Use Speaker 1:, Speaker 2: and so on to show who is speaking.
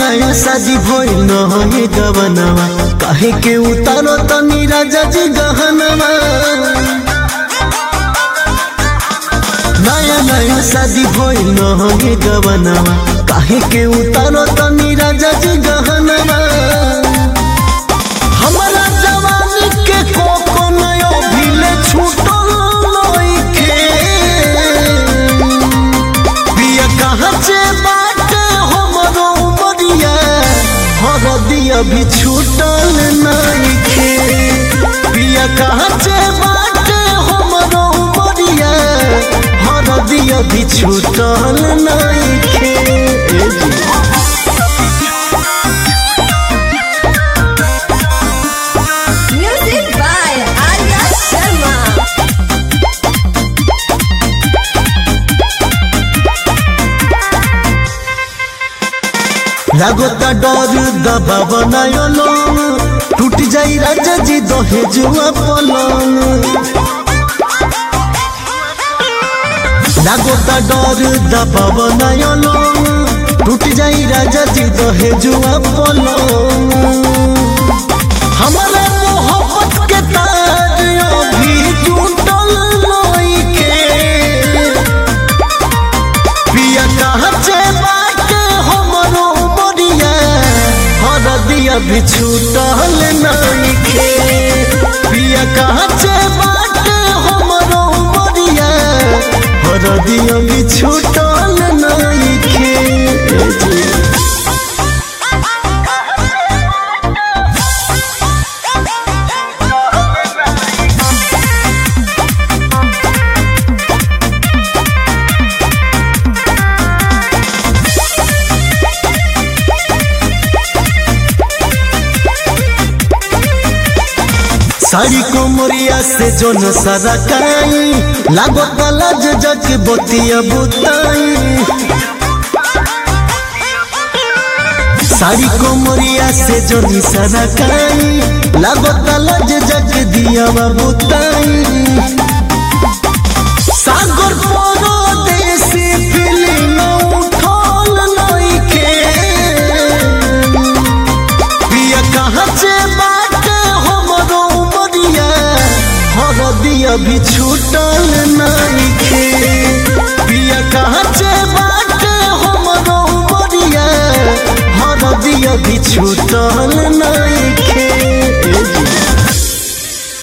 Speaker 1: नया शादी भइल न हे गवनवा काहे के उतारो तनी राजा जी गहनवा नया नया शादी भइल न हे गवनवा काहे के उतारो तनी राजा जी गहनवा हमरा जवानी के कोको नयो भिले छूटल लइके बिया कहाँ से बाटे हमरो उमरिया हरदिया भी छूटल नइखे बिया कहाँ से बाटे हमरो उमरिया हरदिया भी छूटल नइखे ए जी।
Speaker 2: Music by Arya Sharma.
Speaker 1: लागोता डर दबा बनायो लोन टूट जाई राजा जी दहेजुआ पलंग लागोता डर दबा बनायो लोन टूट जाई राजा जी दहेजुआ पलंग हमारा मोहब्बत के तार अभी टूटल लइके पिया कहाँ से बाटे हमरो बड़िया हरदिया भी छूटल नइखे पिया कहाँ से बाटे हमरो बड़िया हरदिया भी छूटल नइखे ए जी। साड़ी को मोरिया से जो न सरकाई लागो तलज जग बोतिया बुताई साड़ी को मोरिया से जो न सरकाई लागो तलज जग दिया बुताई सागर परो देसी फिल्म उठल नइखे पिया कहाँ से बाटे हमरो उमरिया हरदिया भी छूटल नइखे पिया कहाँ से बाटे हमरो उमरिया हरदिया भी छूटल नइखे